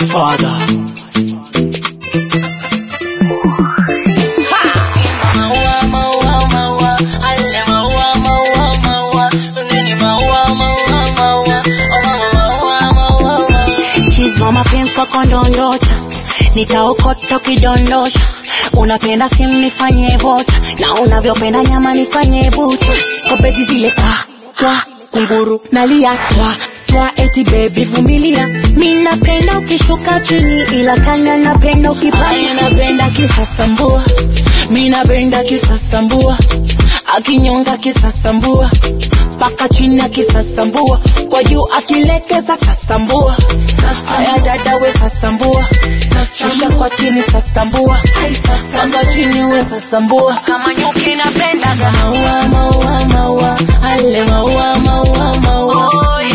Godfather. Chizwa mapenzi kwa kondondocha, nitaokota ukidondosha. Unapenda simu nifanye vota, na unavyopenda nyama nifanye buta. Kopeti zile pa twa kunguru nalia twa twa, eti baby vumilia. Mi napenda ukishuka chini, ila kanya napenda ukipanda. Napenda kisasambua, mi napenda kisasambua, akinyonga kisasambua mpaka chini akisasambua, kwa juu akilekeza sasambua. Aya dada we sasambua, shusha kwa chini sasambua, mpaka chini we sasambua. Kama nyuki napendaga maua maua maua, ale maua maua maua,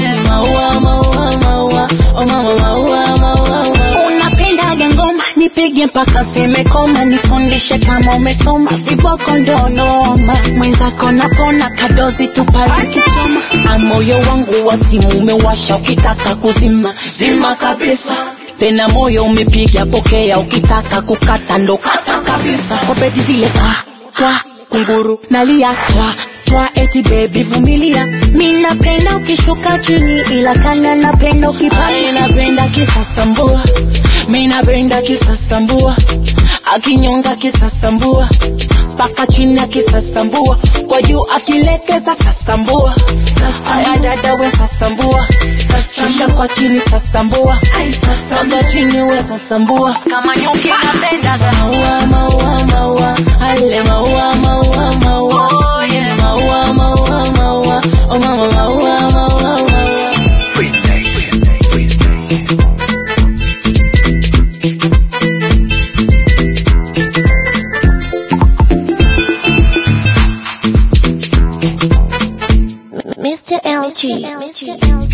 maua maua maua, oh mama maua maua maua. Unapendaga ngoma nipige mpaka seme koma, nifundishe kama umesoma, viboko ndo noma. Mwenzako napona kadozi tupale kichoma, na moyo wangu wa simu umewasha, ukitaka kuzima zima kabisa tena moyo umepiga pokea, ukitaka kukata ndo kata kabisa. Kopeti zile pa twa kunguru nalia twa twa, eti baby vumilia. Mi napenda ukishuka chini, ila kanga napenda ukipanda. Napenda kisasambua, mi napenda kisasambua, akinyonga kisasambua mpaka chini akisasambua, kwa juu akilekeza sasambua. Aya dada we sasambua, shusha kwa chini sasambua, mpaka chini we sasambua. Kama nyuki napendaga maua maua maua, ale maua maua maua, maua maua maua, oh mama maua maua maua. Mr. LG. Mr. LG.